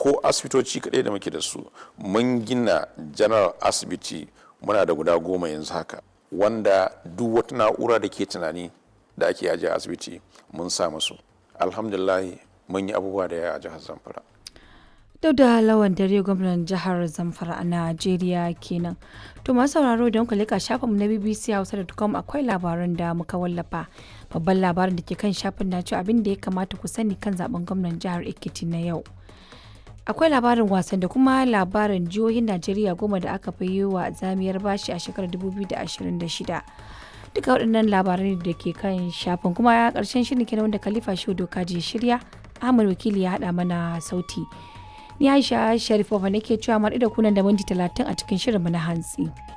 ko asibitoci kaɗai da muke da su mun gina general asibiti muna da guda goma yanzu haka wanda duk wata na'ura da ke tunani da ake ajiye a asibiti mun sa musu alhamdulillah mun yi abubuwa da yawa a jihar zamfara duk da lawan dare gwamnan jihar zamfara a najeriya kenan to masu sauraro don ku leka shafinmu na bbc hausa.com akwai labaran da muka wallafa babban labarin da ke kan shafin na cewa abin da ya kamata ku sani kan zaben gwamnan jihar ekiti na yau akwai labarin wasan da kuma labarin jihohin najeriya goma da aka fi yi wa zamiyar bashi a shekarar 2026 duka waɗannan labarai da ke kan shafin kuma ya ƙarshen shirin kenan wanda khalifa shehu doka je shirya ahmad wakili ya haɗa mana sauti ni aisha sharifova nake cewa maɗi da kunan da minti talatin a cikin shirinmu na hantsi.